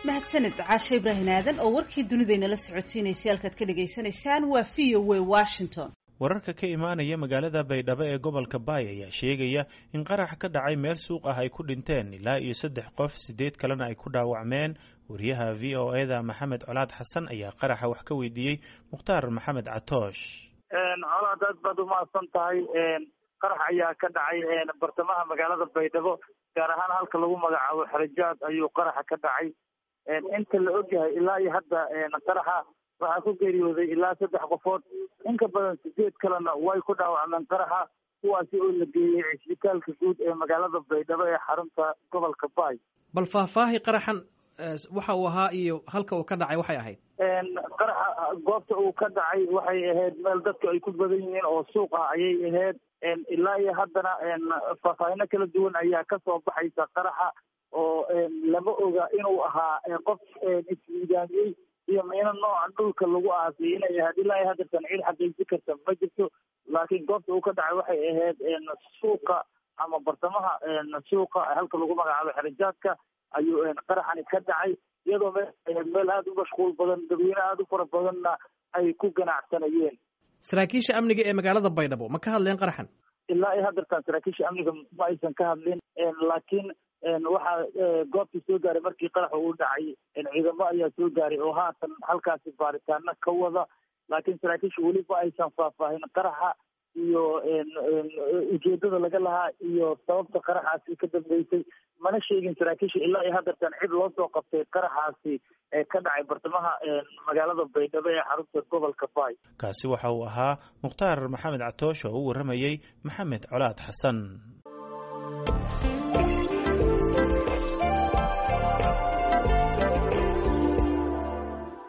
mahadsaned caashe ibraahin aadan oo warkii dunidaynala socodsiinaysay halkaad ka dhagaysanaysaan waa v o w washington wararka ka imaanaya magaalada baydhabo ee gobolka baay ayaa sheegaya in qarax ka dhacay meel suuq ah ay ku dhinteen ilaa iyo saddex qof sideed kalena ay ku dhaawacmeen wariyaha v o eda maxamed colaad xasan ayaa qaraxa wax ka weydiiyey mukhtaar maxamed catoosh colaad aad baad umahadsan tahay qarax ayaa ka dhacay bartamaha magaalada baydhabo gaar ahaan halka lagu magacaabo xerajaad ayuu qaraxa ka dhacay inta la ogyahay ilaa iyo hadda qaraxa waxaa ku geeriyooday ilaa saddex qofood in ka badan sideed kalena way ku dhaawacmeen qaraxa kuwaasi oo la geeyey cisbitaalka guud ee magaalada baydhabo ee xarunta gobolka baay bal faahfaahi qaraxan waxa uu ahaa iyo halka uu ka dhacay waxay ahayd qaraxa goobta uu ka dhacay waxay ahayd meel dadku ay ku badan yihiin oo suuq ah ayay ahayd ilaa iyo haddana faahfaahino kala duwan ayaa kasoo baxaysa qaraxa oo lama oga inuu ahaa qof ismiidaamiyey iyo miino nooca dhulka lagu aasay inay ahayd ilaa iyo haddeertan cid xaqiijin karta ma jirto laakiin goobta uu ka dhacay waxay ahayd suuqa ama bartamaha suuqa halka lagu magacaabo xerajaadka ayuu qaraxani ka dhacay iyadoo meel meel aada u mashquul badan dadweyne aada u fara badanna ay ku ganacsanayeen saraakiisha amniga ee magaalada baydhabo ma ka hadleen qaraxan ilaa iyo haddeertan saraakiisha amniga ma aysan ka hadlin laakiin waxaa goobtii soo gaaray markii qaraxa uu dhacay ciidamo ayaa soo gaaray oo haatan halkaasi baaritaano ka wada laakiin saraakiisha weli ma aysan faahfaahin qaraxa iyo ujeedada laga lahaa iyo sababta qaraxaasi ka dambeysay mana sheegin saraakiisha ilaa iyo haddeertan cid loo soo qabtay qaraxaasi ee ka dhacay bartamaha magaalada baydhabo ee xarunta gobolka baay kaasi waxa uu ahaa mukhtaar maxamed catoosh oo u warramayey maxamed colaad xasan